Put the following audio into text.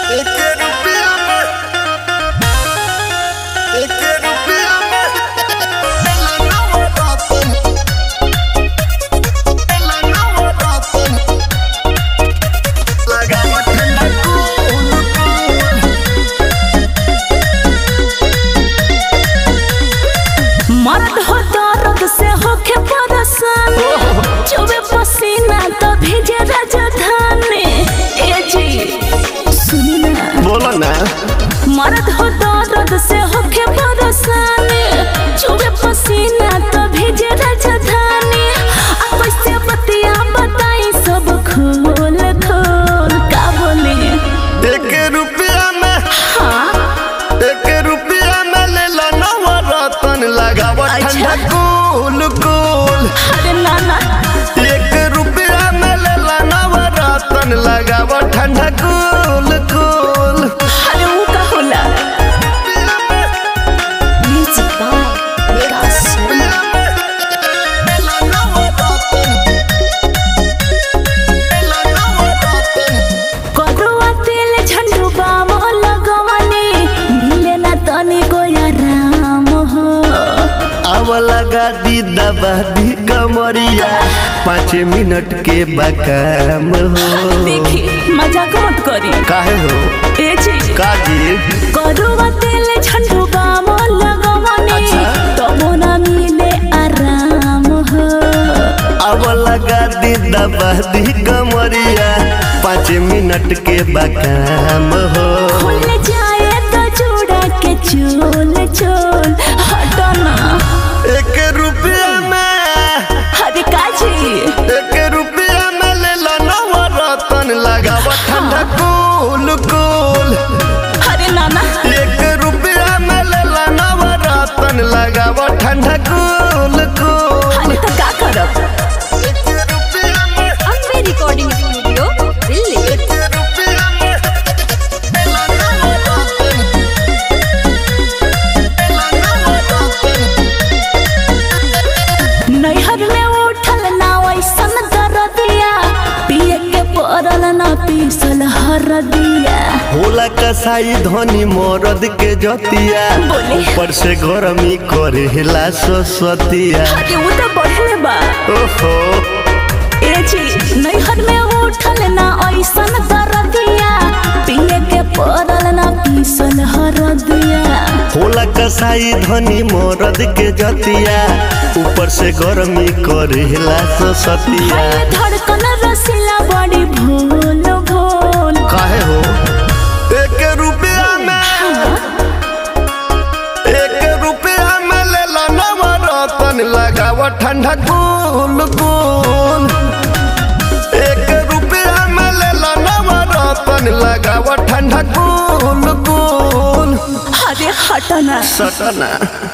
एक रुपया में एक रुपया में लगा वो रातन लगा वो रातन लगा वो ठंडा कूल मर्द हो दर्द से होके परेशान चुबे पसीना तो भेजे राजधानी ए जी सुनी ना बोलो ना मर्द हो दर्द से होके परेशान चुबे पसीना तो भेजे राजधानी अब कैसे बतिया बताई सब खोल खोल का बोले एक रुपया में हाँ एक रुपया में ले लो नवा रतन लगाव अच्छा। ठंडा कूल कूल अरे नाना एक रुपया में ले लो नवा रतन लगाव ठंडा कूल कूल अरे वो का होला म्यूजिक बाय विकास शर्मा करुआ तेल झंडू बाम लगवनी मिले ना तनी गोया राम हो अब लगा दी दबा दी कमरिया पाँच मिनट के बकाम हो देखी मजाक मत करी काहे हो ए जी काजी करुआ तेल झंडू बाम लगवनी अच्छा। तो ना मिले आराम हो अब लगा दी दबा दी कमरिया पाँच मिनट के बकाम हो खुल जाए तो चूड़ा के चोल चोल हटना एक रुपया में हरे काजी एक रुपया में ले लो नवा रतन लगाव ठंडा कूल कूल हरे नाना एक रुपया में ले लो नवा रतन लगाव ठंडा कूल कूल हरे तो का करब एक रुपया में अम्बे रिकॉर्डिंग स्टूडियो दिल्ली एक रुपया में ले लो नवा रतन ले लो नवा रतन नैहर में उठल ना वैसन दरदिया पिए के पड़ल ना पीसल हरदिया होला कसाई धनी मरद के जतिया बोले। ऊपर से गरमी करेला ससतिया हरे वो तो बढ़ले बा ओहो ए जी नैहर में उठल ना ऐसन दरदिया पिए के पड़ल ना पीसल हरदिया होला कसाई धनी मरद के जतिया ऊपर से गरमी करेला ससतिया हाय धड़कन रसीला बड़ी भोल भोल काहे हो एक रुपया में एक रुपया में ले लो नवा रतन लगाव ठंडा कूल कूल एक रुपया में ले लो नवा रतन लगाव ठंडा कूल कूल हरे हटना सटना